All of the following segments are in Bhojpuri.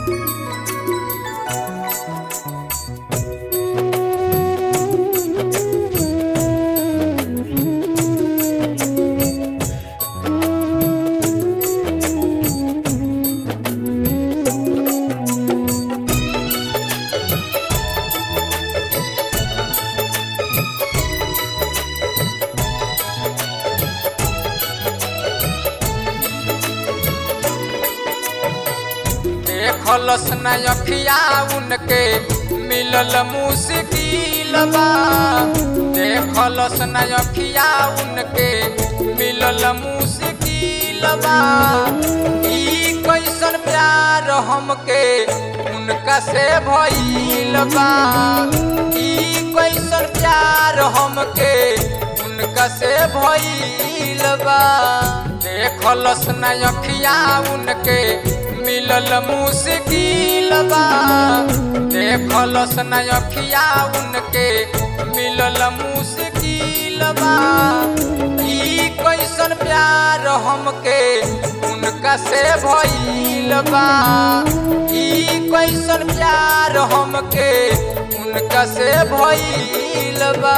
देखलस न अखिया उनके मिलल मुश्किल बा देखलस न अखिया उनके मिलल मुश्किल बा ई कैसन प्यार हमके उनका से भइल बा ई कैसन प्यार हमके उनका से भइल बा देखलस न अखिया उनके मिलल मुश्किल बा देखलस न अखिया उनके मिलल मुश्किल बा ई कैसन प्यार हमके उनका से भइल बा ई कैसन प्यार हमके उनका से भइल बा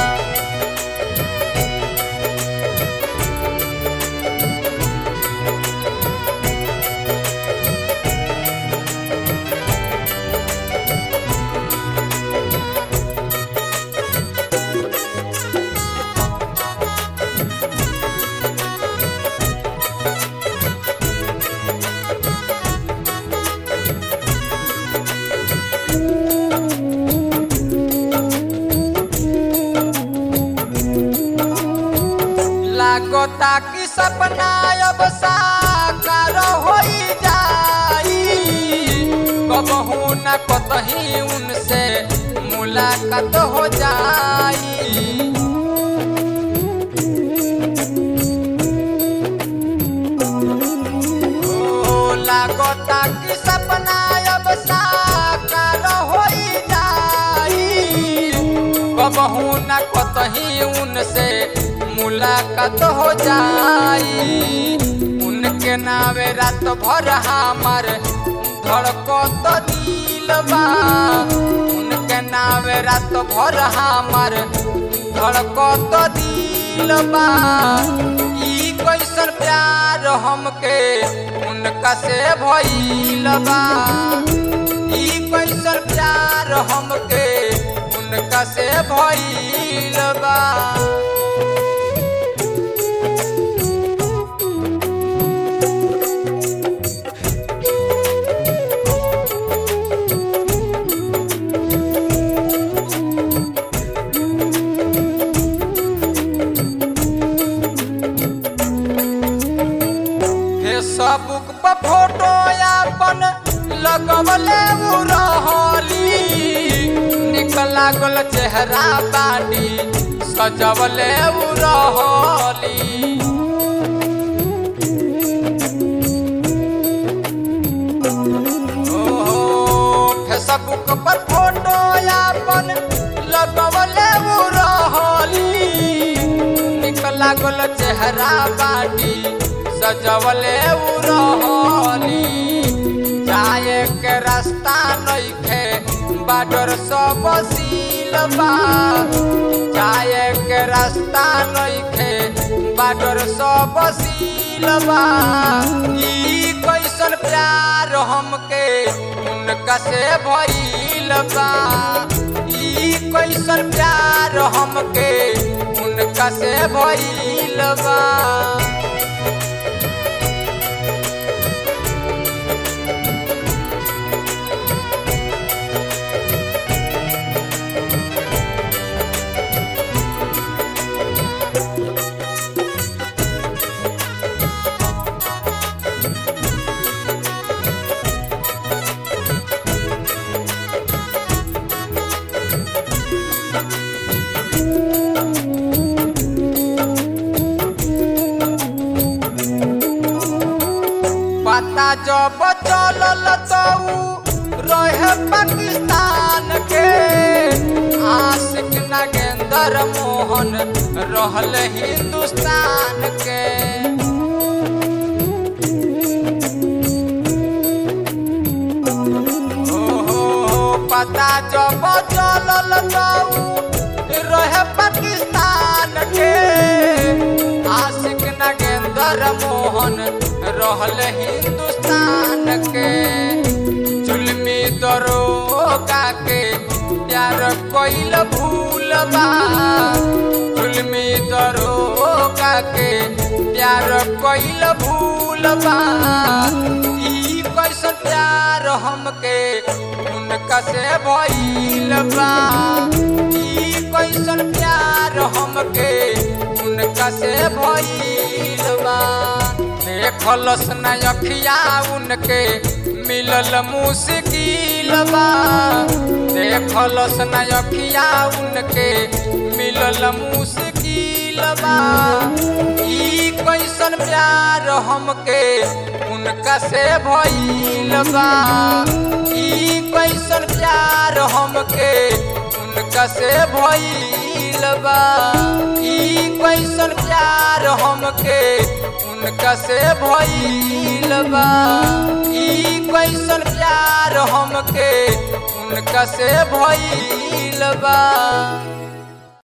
लागता कि सपना अब साकार होई जाई कबहू न कतही उनसे मुलाकात हो जाई ओ लागता कि सपना अब साकार होई जाई कबहू न कतही उनसे मुलाकात हो जाई उनके नावे रात भर हमार धड़कत दिल बा उनके नावे रात भर हमार धड़कत दिल बा ई कैसन प्यार हमके उनका से भइल बा ई कैसन प्यार हमके उनका से भइल बा फेसबुक पर फोटो अपन लगवले उ रहली निक लागल चेहरा बानी सजवले उ रहली ओ, फेसबुक पर फोटो अपन लगवले उ रहली निक लागल चेहरा बानी सजवले उ रहली जाए के रास्ता नइखे बाडर सब सिलबा जाए के रास्ता नइखे बाडर सब सिलबा ई कैसन प्यार हमके उनका से भइल बा ई कैसन प्यार हमके उनका से भइल बा पता जब चलल तो उ रहे पाकिस्तान के आशिक नागेंद्र मोहन रहल हिंदुस्तान के ओ पता जब चलल तऊ रहे पाकिस्तान के आशिक नगेंद्र मोहन रहल हिंदुस्तान के जुल्मी दरोगा के प्यार कोइल भूल बा जुल्मी दरोगा के प्यार कोइल भूल बा ई कैसन प्यार हमके उनका से भइल बा ई कैसन प्यार हमके उनका से भइल बा देखलस न अखिया उनके मिलल मुश्किल बा देखलस न अखिया उनके मिलल मुश्किल बा ई कैसन प्यार हमके उनका से भइल बा ई कैसन प्यार हमके उनका से भइल बा ई कैसन प्यार हमके उनका से भइल बा ई कैसन प्यार हमके उनका से भइल बा